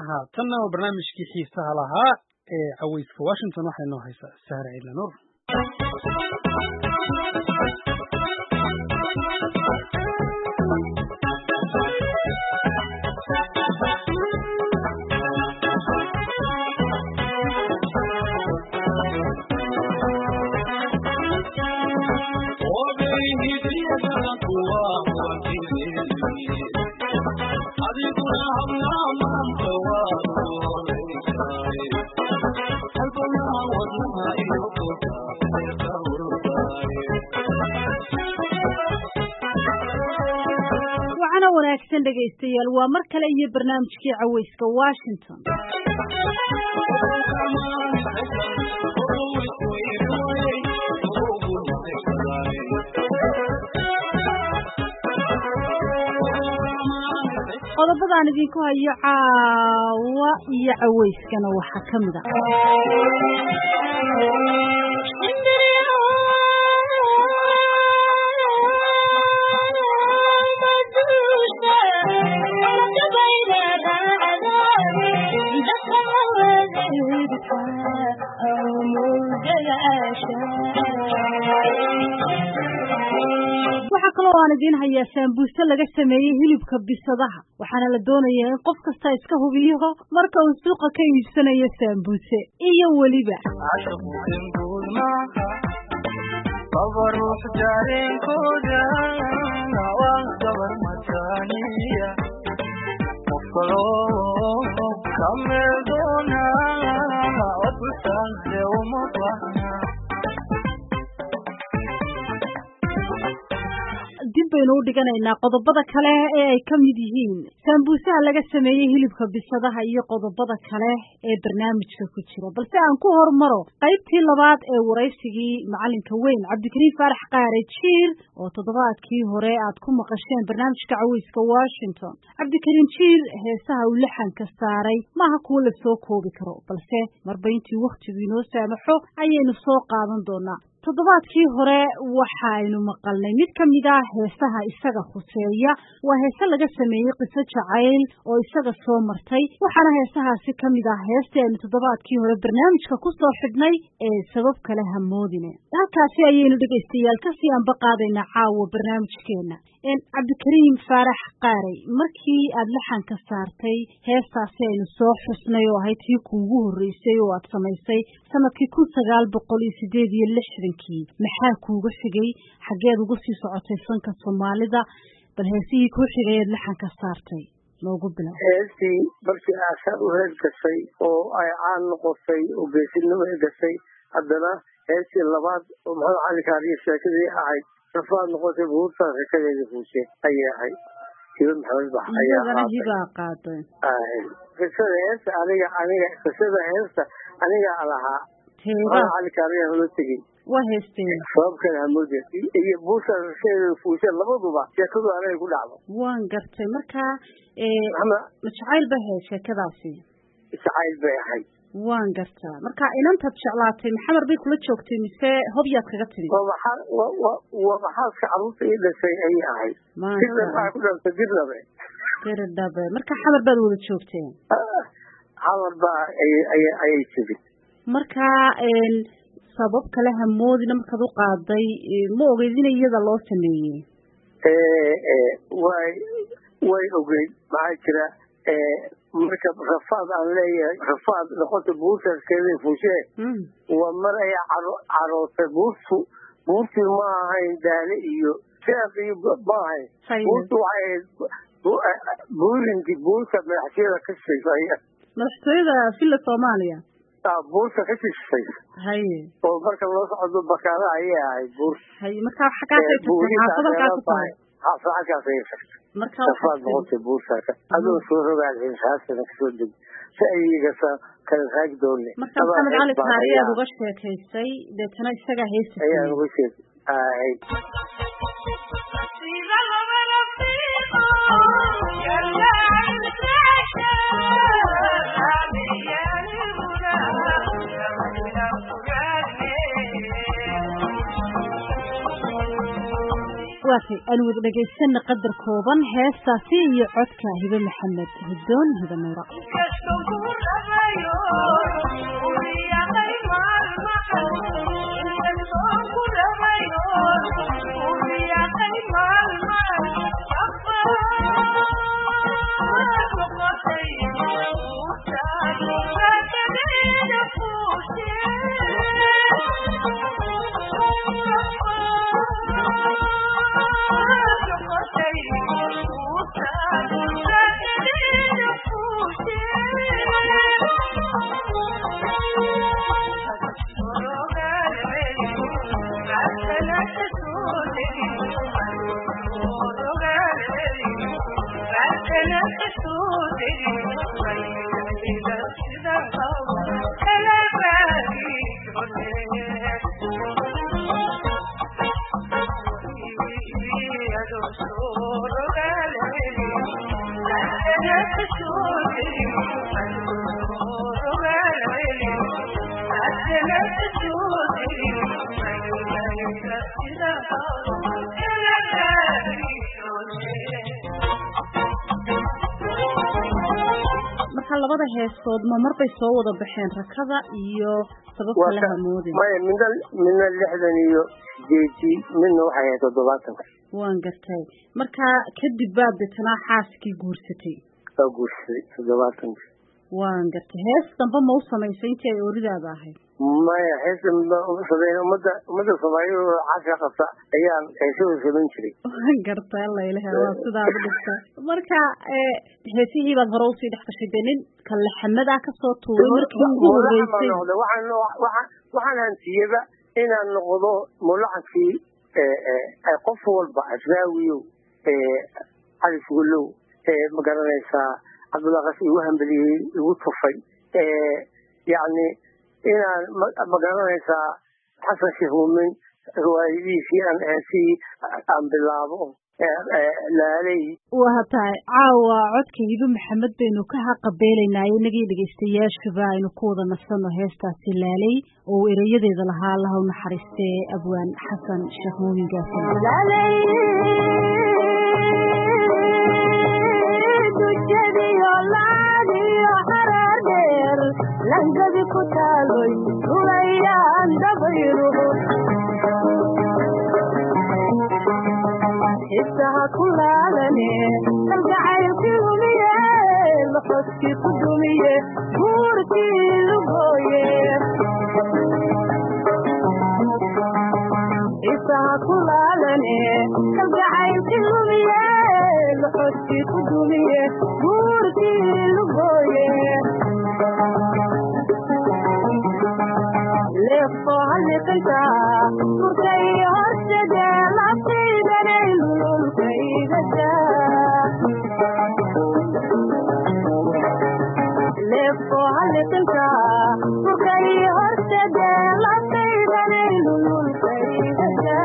haatanna waa barnaamijkii xiisaha lahaa ee caweyska washington waxay noo haysaa sahre ciidlanuur wacana wanaagsan dhegaystayaal waa mar kale iyo barnaamijkii caweyska washington qodobadaan idinku hayo caawa iyo caweyskana waxaa ka mid ah waxaa kaloo aan idiin hayaa saambuuse laga sameeyey hilibka bisadaha waxaana la doonayaa in qof kasta iska hubiyo marka uu suuqa ka iibsanayo saambuuse iyo weliba dib baynu u dhiganaynaa qodobada kale ee ay ka mid yihiin saambuusaha laga sameeyey hilibka bisadaha iyo qodobada kale ee barnaamijka ku jira balse aan ku hormaro qaybtii labaad ee waraysigii macalinka weyn cabdikariim faarax qaare jiir oo toddobaadkii hore aad ku maqasheen barnaamijka caweyska washington cabdikariim jiir heesaha uu laxanka saaray maaha kuwo la soo koobi karo balse marba intii wakhtigu inoo saamaxo ayaynu soo qaadan doonaa toddobaadkii hore waxaynu maqalnay mid ka mid ah heesaha isaga khuseeya waa heese laga sameeyey qiso jacayl oo isaga soo martay waxaana heesahaasi ka mid ah heestii aynu toddobaadkii hore barnaamijka ku soo xidhnay ee sabab kale hamoodine halkaasi ayaynu dhegaystayaal kasii anba qaadaynaa caawa barnaamijkeena cabdikariim faarax qaarey markii aad laxanka saartay heestaasi aynu soo xusnay oo ahayd tii kuugu horreysay oo aad samaysay sanadkii kun sagaal boqol iyo sideed iyo lixdankii maxaa kuuga xigay xaggeed uga sii socotay fanka soomaalida bal heesihii kuu xigay eed laxanka saartay noogu bilow heestii markii aasaar u hees gashay oo ay caan noqotay oo geesinimo ay gashay haddana heestii labaad oo maxamed cali kaariyo sheekadii ahayd safaad noqotay buurtaa sheekadeedii fuushe ayay ahayd hiba maxamed bax iyagana hibaa qaaday qisada heesta aniga aniga qisada heesta anigaa lahaa maxamed cali kaariya hula tegey waa heesteen sababkana hamuude iyo buurtaa sheekadeeda fuushe labaduba sheekadu anaga ku dhacdo waan gartay marka maxamed majacayl ba ahayd sheekadaasi jacayl bay ahayd waan gartaa marka inantaad jeclaatay maxamar bay kula joogtay mise hobyaad kaga timi waa maxaa waa maxaaska carruurta ii dhashay ayay ahayd dirna waxaa ku dhantay dirnabe diridhabe marka xamar baad wada joogteen xamar baa ayay timid marka sabab kale hamoodina markaad u qaaday ma ogeyd in iyada loo sameeyey way way ogeyd maxaa jira marka rafaad aan leeyahay rafaad noqota buurtaaskeeda fuushee waa mar ay carootay buurtu buurtii ma ahayn daale iyo sheekh iyo ma ahayn buurtu waxay ahayd buurinkii buurta madaxtooyada ka shishaysa madaxtooyada villa soomaaliya buurta ka shishaysa haye oo marka loo socdo bakaada ayay ahayd buur haye marka xaggaasay tagtay xaafad halkaas tahay xaafad halkaas ayay tagtay marka safaad noqotay buurtaaka adoo soo rogaal xisaasana kasoo deg si ayigasa kala raagi doone marka maxamed cali kaariyaad uga sheekaysay deetana isagaa heesta ayaan uga sheek ahay waatay aan wada dhegaysanna qadar kooban heestaasi iyo codka hibe maxamed hiddoon hibe nuura marka labada heestood ma marbay soo wada baxeen rakada iyo sababta la hamoodin maya midna midna lixdan iyo sideedii midna waxay ahayd toddobaatanka waan gartay marka kadib baad detanaa xaaskii guursatay waa guursaday toddobaatanka waan gartay hees dambe ma u samaysay intii ay ooridaada ahayd maya heesa sameyn ummadda ummadda soomaaliyada oo casha qabta ayaan heesada samayn jiray waan gartay alla ilaha waa sidaad u dhigta marka heesihii baad hore usii dhex gashay dee nin kalle xamadaa kasoo tuuray markii ugu horeysay waxaan waxaan waxaan hantiyaba inaan noqdo mulaxankii qof walba asraawiyow cali fugulow ma garanaysaa cabdullaqas igu hambeliyey igu tufay yacni inaan ma garanaysaa xasan sheekh muumin riwaayadiisii aan heesii aan bilaabo laaley waa tahay caawa codka hibe maxamed baynu ka haqabeelaynaa inagii dhegaystayaashuba aynu ku wada nasanno heestaasi laaley oo erayadeeda lahaa allaha u naxariistee abwaan xasan sheekh muumin langadi ku taaloy rulayaan dabayruhu xisaha ku laalane kalgacaylkii humiye loxoskii ku dumiye buurkii lugooye xisaha ku laalane kalgacaylkii humiye loxoskii ku dumiye buurkii lugooye leefo halliqinta murkay horsade lafaydanay lululkaygada leefo halliqinta murkay horsade lafaydanay lululkaygada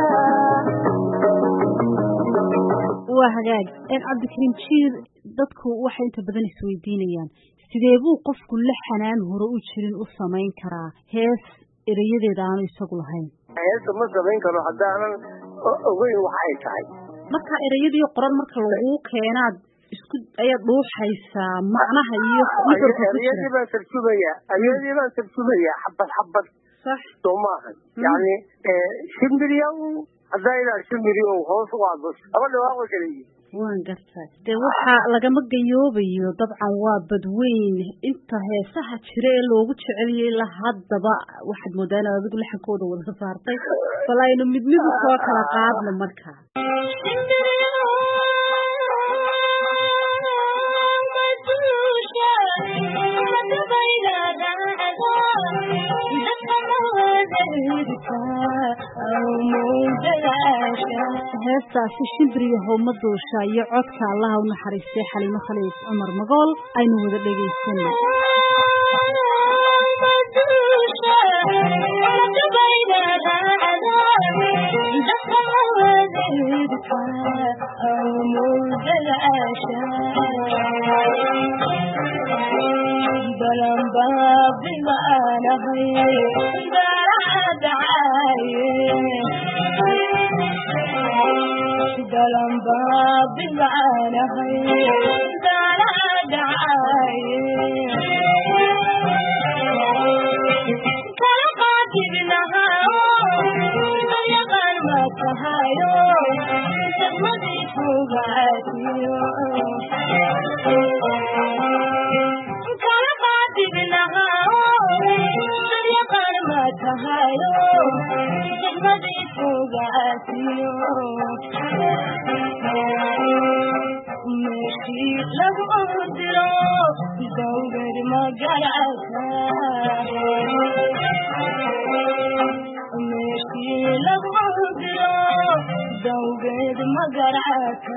waa hagaag cabdikariim jiir dadku waxay inta badan isweydiinayaan sidee buu qofku la xanaan hore u jirin u samayn karaa hees erayadeeda aanu isagu lahayn heesta ma samayn karo haddaanan ogeyn waxa ay tahay marka erayadii qoran marka laguu keenaad isku ayaad dhuuxaysaa macnaha iyo erayadii baan tarjumaya erayadii baan tarjumaya xabad xabad sax soo maahan yani shimbiryaw haddaa ilaa shimbiryow hoos u aado laba dhawaaqo kala yihin waan gartaa dee waxaa lagama gayoobayo dabcan waa badweyn inta heesaha jira ee loogu jeceliyay ilaa haddaba waxaad moodaa inaad adigu laxankooda wada saartay bal aynu mid mid u soo kala qaadno markaa heestaasi shimbiriyo howma duusha iyo codka allaha u naxariistay xaliimo khaliif cumar magool aynu wada dhegaysana dalanba bilmaanahay dala dhacaye kala qaadibnaha yaqaan ma tahayo degmadii fogaatiyo kala qaadibnaha yaqaan ma tahayo degmadii fogaatiyo meeshii lagu diro dawgad magarata meeshii lagu diro dawgeed magarata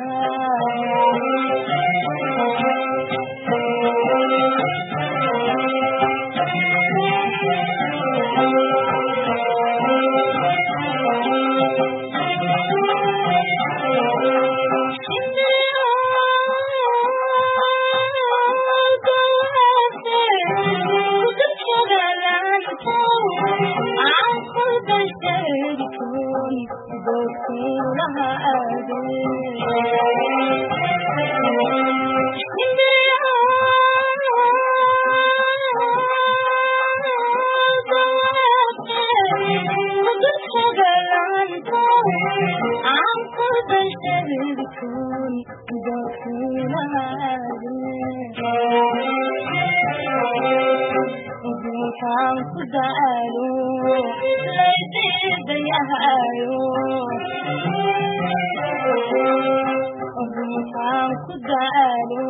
Kan ku daalo laydiidayahayo kan ku daalo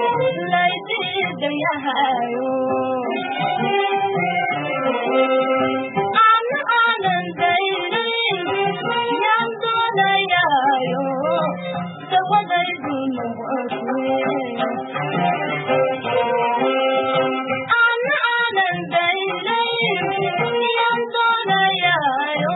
laydiidayahayo ana aanan daynin yaan doonayayo dawadaydu noqote ana aanan daynin yaan doonayayo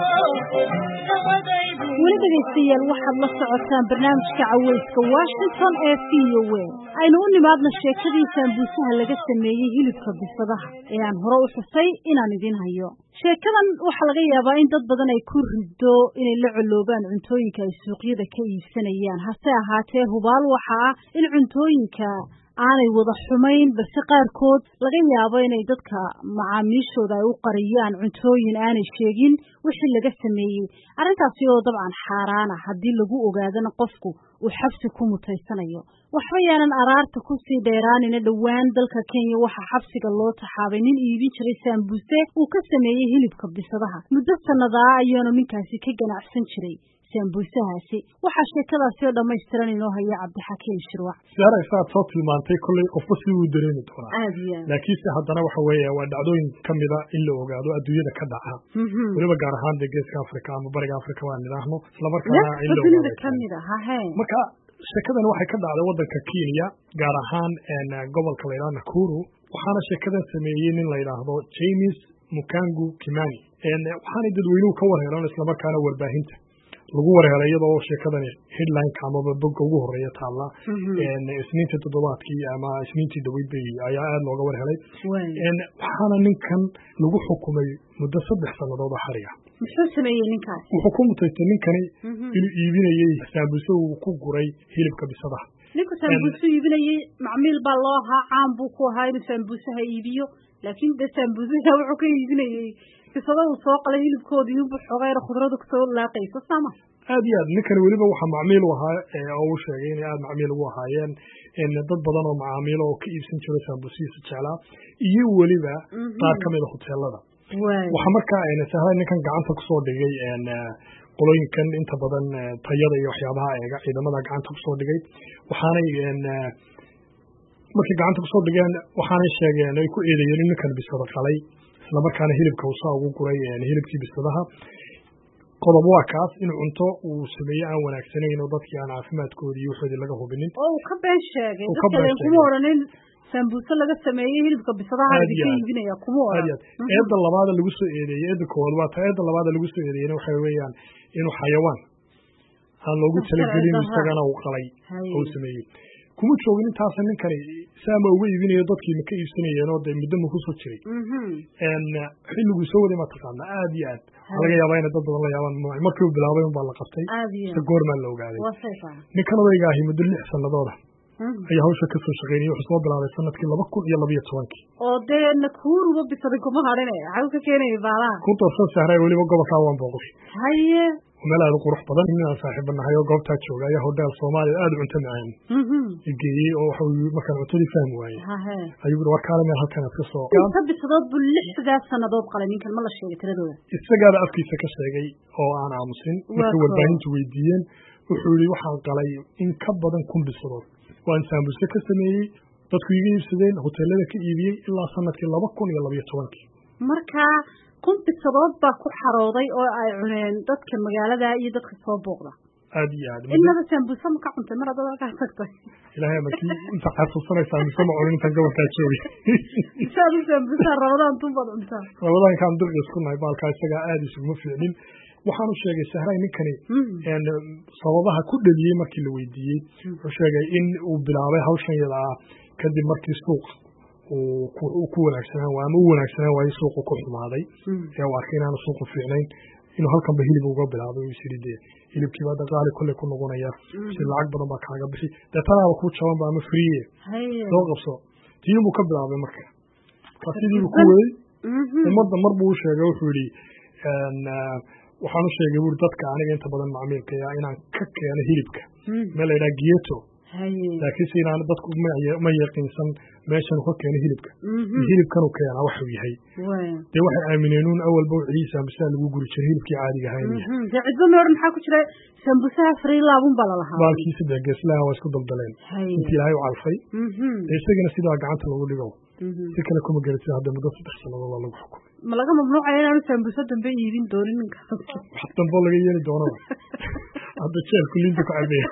dawadaydu weli dhegaystayaal waxaad la socotaan barnaamijka caweyska washington ee v o a aynu u nimaadna sheekadii saambuusaha laga sameeyey hilibka bisadaha ee aan hore u xusay inaan idin hayo sheekadan waxaa laga yaabaa in dad badan ay ku rido inay la coloobaan cuntooyinka ay suuqyada ka iibsanayaan hase ahaatee hubaal waxa ah in cuntooyinka aanay wada xumayn balse qaarkood laga yaabo inay dadka macaamiishooda ay u qariyaan cuntooyin aanay sheegin wixii laga sameeyey arrintaasi oo dabcan xaaraana haddii lagu ogaadana qofku uu xabsi ku mutaysanayo waxba yaanan araarta kusii dheeraanina dhowaan dalka kenya waxaa xabsiga loo taxaabay nin iibin jiray saambuuse uu ka sameeyey hilibka bisadaha muddo sannadaa ayaanu ninkaasi ka ganacsan jiray saambuusahaasi waxaa sheekadaasi oo dhammaystiran inoo haya cabdixakiim shirwac siyaara isaad soo tilmaantay kolley qofba si uu dareemi doonaa aad iyo aad laakiinse haddana waxa weeye waa dhacdooyin ka mida in la ogaado adduunyada ka dhaca Mhm. weliba gaar ahaan dee geeska africa ama bariga africa waan nidhaahno islamarkaana in la dunida ogaado ka mid ah hahe marka sheekadan waxay ka dhacday waddanka kenya gaar ahaan een, gobolka la yidhaha nakuru waxaana sheekadan sameeyey nin la yidhaahdo james mukangu kimani een, waxaanay dadweynuhu ka warheelan islamarkaana warbaahinta lagu warhelay iyadoo sheekadani headlineka amaba bogga ugu horeeya taalla een, isniinta toddobaadkii ama isniintii dhaweyd bay ayaa aada looga warhelay waay een, waxaana ninkan lagu xukumay muddo saddex sannadood oo xariga muxuu sameeyey ninkaasi wuxuu ku mutaystay ninkani inuu iibinayey saambuse uu ku guray hilibka bisadaha ninku saambuusu iibinayey macmiil baa loo ahaa caan buu ku ahaa inuu saambuusaha iibiyo laakiin dee saambuusaha wuxuu ka iibinayey bisada uu soo qalay hilibkoodii inbuu xoogayna khudradu kasoo laaqayso sama aad iyo aad ninkani weliba waxaa macmiil u ahaa ee oo uu sheegay inay aada macmiil ugu ahaayeen in dad badan oo macaamiilo oo ka iibsan jiro saambusihiisa jeclaa iyo weliba qaar ka mid a hoteelada waay waxaa markaa een, sahlan ninkan gacanta kusoo dhigay een, eh, qolooyinkan inta badan eh, tayada iyo waxyaabaha eega ciidamada gacanta kusoo dhigay waxaanay een, eh, markay gacanta kusoo dhigeen waxaanay sheegeen ay ku eedeeyeen in ninkan bisada qalay islamarkaana hilibka uu saa ugu guray een, hilibkii bisadaha qodob waa kaas in cunto uu sameeye aan wanaagsanayn oo dadkii aan caafimaadkoodii iyo waxoodii laga hubinin oo uu ka been sheegay Uu ka dadka been leen kuma sheegay. odhanin saambuuse laga sameeyey hilibka bisadaha Aad idinka iyo aad. iibinaya kuma aad iyo odhan aad eedda labaada lagu soo eedeeyey eedda koowaad waa ta eedda labaada lagu soo eedeeyena waxa weeyaan inuu xayawaan aan loogu Sharci talagelin darra. isagana uu qalay Haye. oo uu sameeyey kuma joogin intaasa ninkani saama uga iibinayo dadkiima ka iibsanayeen oo dee muddo ma kusoo jiray xilliguu soo waday ma taqaana aad iyo aad waxaa laga yaabaa inay dad badan la yaabaan markii uu bilaabay unbaa la qabtay ise goormaa la ogaaday ninkan odayga ahi muddo lix sanadooda ayaa hawsha kasoo shaqeynayay wuxuu soo bilaabay sanadkii laba kun iyo labayo tobankii oo dee nakuuruba bisaday kuma hadhine xagu ka keenaya baalaha ku darsan sahray weliba gobolkaa waan booqday haye meel aad u qurux badan inaan saaxiiba nahay oo goobtaa jooga ayaa hodheel soomaaliya aada u cunto macaan igeeyey oo waxa markaan cuntadii fahmi waayey ayuu ui warkaale meel halkan aad ka soo inta bisadood buu lixdaas sanadood qalay ninkan ma la sheegay tiradooda isagaaba afkiisa ka sheegay oo aan aamusin markay warbaahintu weydiiyeen wuxuu yihi waxaan qalay in ka badan kun bisadood waan saambuse ka sameeyey dadku iga iibsadeen hoteelada ka iibiyey ilaa sanadkii laba kun iyo labayo tobankii marka kun bisadood baa ku xarooday oo ay cuneen dadka magaalada iyo dadka soo booqda aad iyo aad inaba saambusa ma ka cuntay mar haddaad halkaa tagtay ilaahay markii inta xasuusanaysaa mise ma cunin intaan gobolkaa joogay isaad u saambusaa rabadaan tunbaad cuntaa rabadaankaan dirqi isku nahay baalkaa isagaa aada isuguma fiicnin waxaan u sheegay sahray ninkani sababaha ku dheliyey markii la weydiiyey wuxuu sheegay in uu bilaabay hawshan yada ah kadib markii suuq uu ku wanaagsanaan waay ama u wanaagsanaan waayo suuqu ku xumaaday ee uu arkay inaanu suuqu fiicnayn inuu halkanba hilib uga bilaabay uu isiri dee hilibkii baa daqaali kolley ku noqonaya si lacag badan baa kaaga bixi dee tanaaba kuu jabanba ama friye soo qabso tiinbuu ka bilaabay marka marka sidiibu ku waday ummadda mar buu u sheegay wuxuu yihi waxaan u sheegay buri dadka aniga inta badan macmiilkaya inaan ka keeno hilibka meel la yidhaha gieto laakiinse inaan dadku ma yaqiinsan meeshan ka keeno hilibka hilibkanu keenaa waxuu yahay dee waxay aamineenuun awalba ciisa ambisaa lagu guri jiray hilibkii caadiga ahaa inuu yahay dee cidba meor maxaa ku jira sambusaha frilaabun baa lalahaa baalkiisa dee geeslaha waa isku daldaleen intii ilaahay u calfay dee isagana sidaa gacanta lagu dhigo si kale kuma garatid hadda muddo saddex sannadood baa lagu xukumay ma laga mamnuucaya inaanu sambuso dambe iibin doonin ninka wax dambo laga yeeli doonaba hadda jeelku linta ku cabaya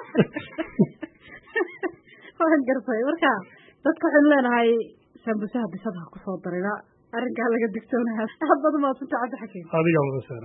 waan gartay marka dadka waxaynu leenahay sambusaha bisadaha kusoo darina arrinkaa laga digtoonaha aad baad umaadsantaa cabdi xakiim adigaa wada saara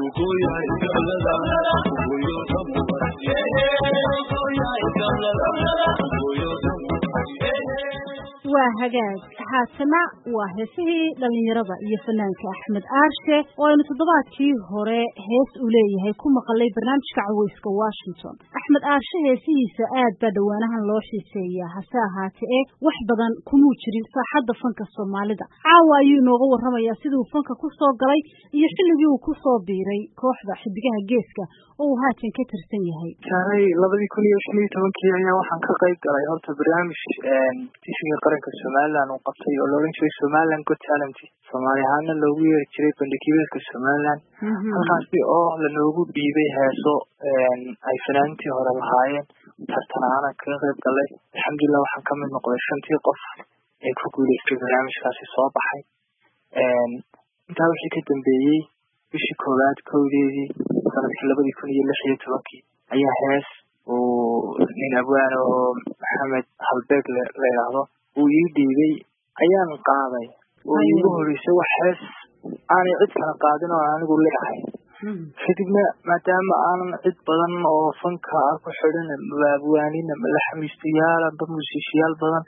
waa hagaag haatana waa heesihii dhallinyarada iyo fanaanka axmed aarshe oo aynu toddobaadkii hore hees uu leeyahay ku maqalay barnaamijka caweyska washington axmed aarshe heesihiisa aad baa dhowaanahan loo xiiseeyaa hase ahaate ee wax badan kumuu jirin saaxadda fanka soomaalida caawa ayuu inooga warramayaa siduu fanka ku soo galay iyo xilligii uu ku soo biiray kooxda xidigaha geeska oo uu haatan ka tirsan yahay saaray labadii kun iyo shan iyo tobankii ayaa waxaan ka qayb galay horta barnaamij tisiga qaranka somalilan uu qabtay oo laodhan jiray somaliland good talent soomaali ahaana loogu yeeri jiray bandhigibeedka somaliland halkaasi oo lanoogu dhiibay heeso ay fanaaniintii hore lahaayeen tartan ahaanan kaga qayb galay alxamdulilah waxaan kamid noqday shantii qof ee ku guuleystay barnaamijkaasi soo baxay intaa wixii ka dambeeyey bishii koowaad kowdeedii sanadkii labadii kun iyo lix iyo tobankii ayaa hees uu nin abwaan oo maxamed halbeeg la yidhaahdo uu ii dhiibay ayaan qaaday oo iigu horeysay wax hees aanay cid kala qaadin oo anigu leeyahay kadibna maadaama aanan cid badan oo fanka ah ku xidhan amba abwaanin amba laxamiistayaal amba musiishiyaal badan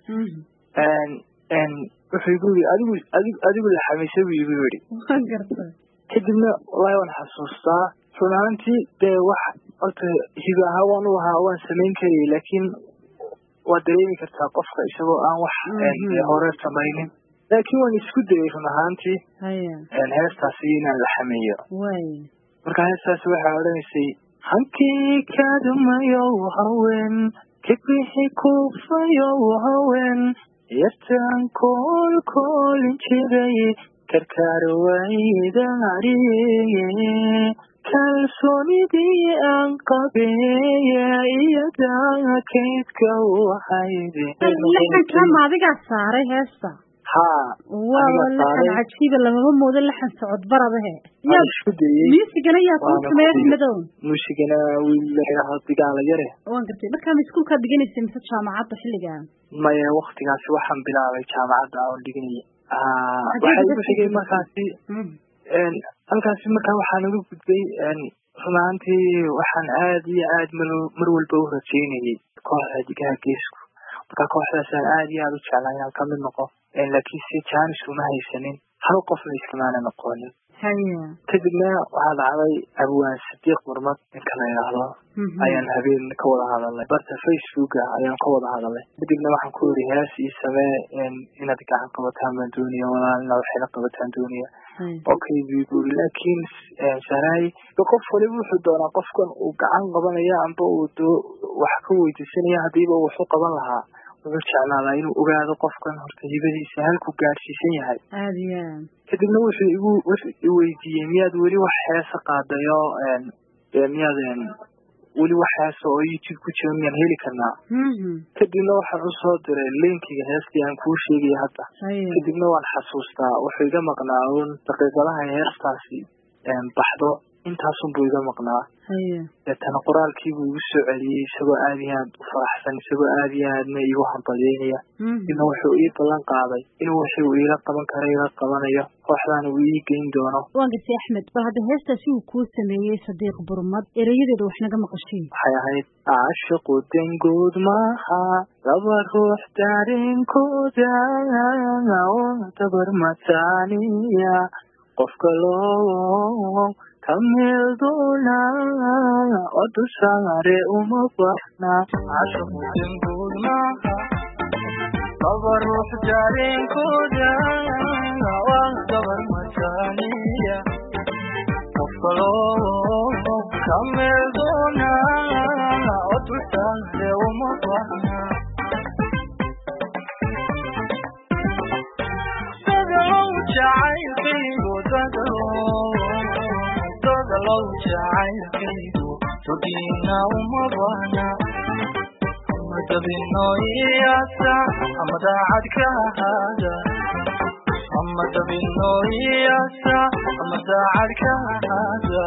wuxuu igu yiri adigu adigu adigu laxamiisay buu igu yidhi kadibna wallahi waan xasuustaa run ahaantii dee wax horta hiba ahaa waan u ahaa waan samayn karayay laakiin waad dareemi kartaa qofka isagoo aan wax hore samaynin laakiin waan isku dayay run ahaantii heestaasi inaan la xameeyo marka heestaasi waxaa odhanaysay hankii kadumayow haween kibixi kufayow haween yartaan kool koolin jiray karkaar waydaariye kalsoonidii aan qabeeya iyadaa kaydka waxayde laxankaa ma adigaa saaray heesta haa waa laxan cajiiba lamama moodo laxan socod baradahe waan isku dayey muusigana yaa kuu sameeya axmedow muusigana wiil la yidhaaho digaala yare waan gartay markaa ma iskuulkaa dhiganaysa mise jaamacadda xilligaa maya waktigaasi waxaan bilaabay jaamacadda oon dhiganaya waxaa igu xigay markaasi halkaasi markaa waxaan uga gudbay run ahaantii waxaan aad iyo aad mar mar walba u rajaynayay kooxda digaha geesku marka kooxdaasaan aad iyo aad u jeclaa inaan kamid noqo laakiinse janis uma haysanin hal qofna iskamaana noqonin kadibna waxaa dhacday abwaan sadiiq murmad ninka la yidhaahdo ayaan habeen ka wada hadalnay barta facebooka ayaan ka wada hadalnay kadibna waxaan ku yidhi hees ii samee inaad gacan qabataan baan doonaya walaalina waxayla qabataan doonaya okay buu guri laakiin saray qof waliba wuxuu doonaa qofkan uu gacan qabanaya amba uu doo wax ka weydiisanaya hadiiba wax u qaban lahaa wuxuu jeclaadaa inuu ogaado qofkan horta hibadiisa halku gaadhsiisan yahay aad iyo aad kadibna wuxuu igu wuxuu iweydiiyey miyaad weli wax heesa qaadayo miyaad weli wax heesa oo youtube ku jira miyaan heli karnaa kadibna waxaan usoo diray linkiga heestii aan kuu sheegaya hadda kadibna waan xasuustaa wuxuu iga maqnaa un daqiiqadaha heestaasi baxdo intaasunbuu iga maqnaa deetana qoraalkiibuu igu soo celiyey isagoo aad iyo aad u faraxsan isagoo aad iyo aadna igu hambalyeynaya dibna wuxuu ii ballan qaaday inuu wuxuu iila qaban kara ila qabanayo kooxdaana uu ii geyn doono waan gartay axmed bal hadda heestaasi uu kuu sameeyey sadiiq burmad erayadeeda wax naga maqashiin waxay ahayd caashiqu dangood maaha laba ruux daarenkooda dabar mataaniya qofka loo kameel doona oo dusaare uma baxna caashiqu dangood maaha laba ruux daarenkooda waa dabar mataaniya qofka loo kameel doona oo dusaare uma baxna jacaylkaygu dadalow jacaylkaygu tugiina uma bahna ama dabino iyasa ama daacad ka ahaada ama dabino iyasa ama daacad ka ahaada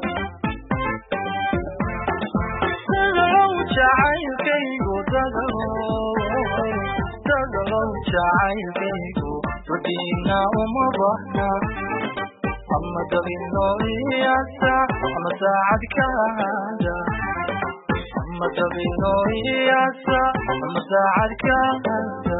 dadalow jacaylkaygu dadalow dadalow jacaylkaygu tugiina uma bahna ama dabino iyasa ama daacad ka ahaada ama dabino iyasa ama daacad ka ahaada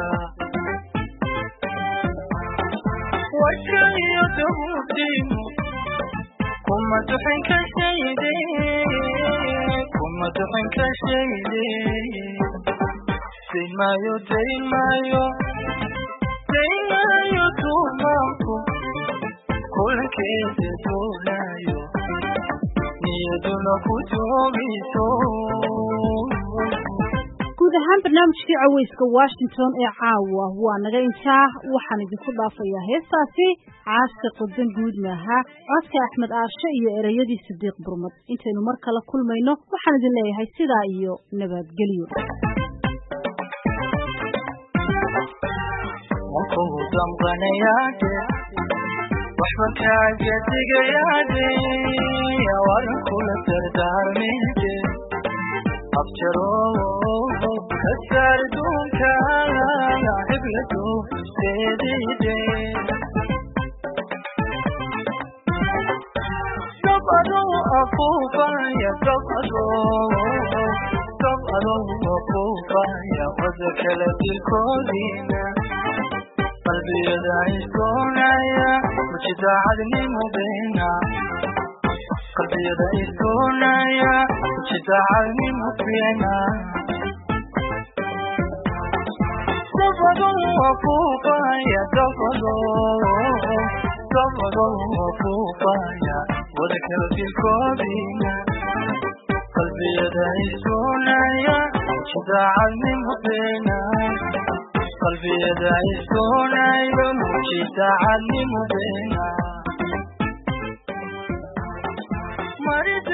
wajka iyo dabuudiinu kuma duxin ka shayde kuma duxin ka shayde dayn maayo dayn maayo dayn maayo tuumaanku kulankeeda doonaayo niyaduna ku joogiso guud ahaan barnaamijkii caweyska washington ee caawa waa naga intaa waxaan idinku dhaafayaa heestaasi caashiqa dan guud maaha codka axmed aashe iyo ereyadii sidiiq burmad intaynu mar kale kulmayno waxaan idin leeyahay sidaa iyo nabadgelyo wankuu damqanayaade waxba kaaga digayaade waran kula dardaarmeede abjaro kasaar duunka hibladu seedide dabado afuufaya dabado dabado afuufaya wada kala dilkoodiina qalbiyada iskoonaya mujidaacadnimo beena qalbiyada iskoonaya mujidaacadnimo beena dabado afuufaya dabado dabado afuufaya wada kala dilkoodiina qalbiyada iskoonaya mujidaacadnimo beena qalbiyada iskoonayo mujidaacadnimo beena marida